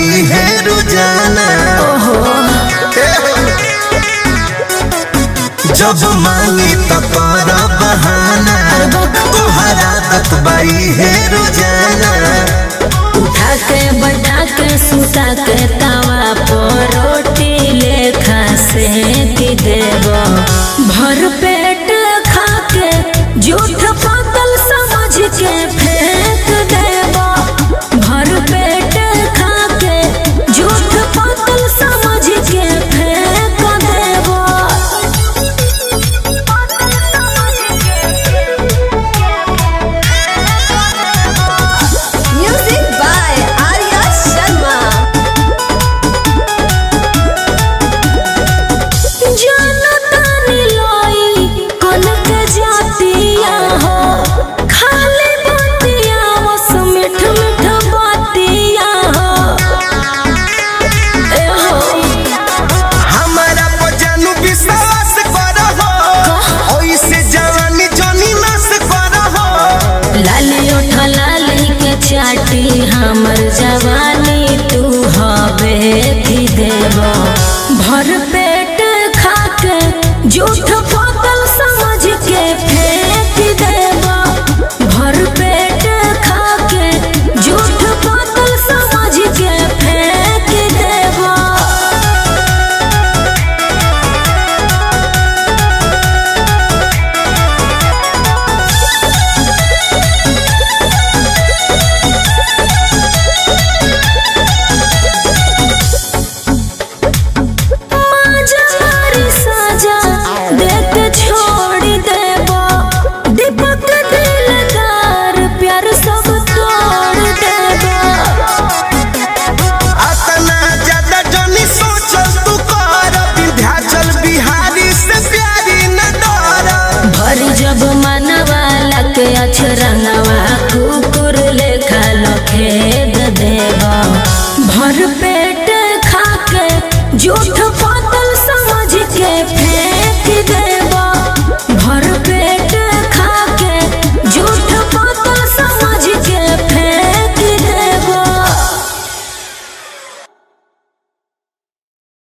बाई है रोजाना ए हो। जब मांगी तो कर बहाना तोहरा आदत बाई है रोजाना उठा के बैठा के सुता के तवा पर रोटी लेखा सेक देब भर पेट खा के झूठ पातल समझ के फेंक देब भर पेट खा के झूठ पातल समझ के फेंक देब Music by Arya Sharma. जनतानी लोई कनक जातिया हो खाली बतिया बस मिठ मिठ बतिया हो ए हो हमारा पजानु विश्वास कर हो ओइसे जवानी जनी नाश कर हो लाली उठ लाली के चाटी हमर जवानी तू हवे थी देव भर पेट खा के झूठ पातल समझ के फेंक देव भर पेट खा के झूठ पातल समझ के फेंक देव माजा मारी साजा देते छोड़ देबो दीपक दिलदार प्यार सब तोड़ देबो अतना ज्यादा जनी सोचल तू कर विंध्याचल बिहारी से प्यारी न डर भर जब मनवाला के अछरंगवा कुकुर लेखा लखेद देबो भर पेट खा के झूठ पात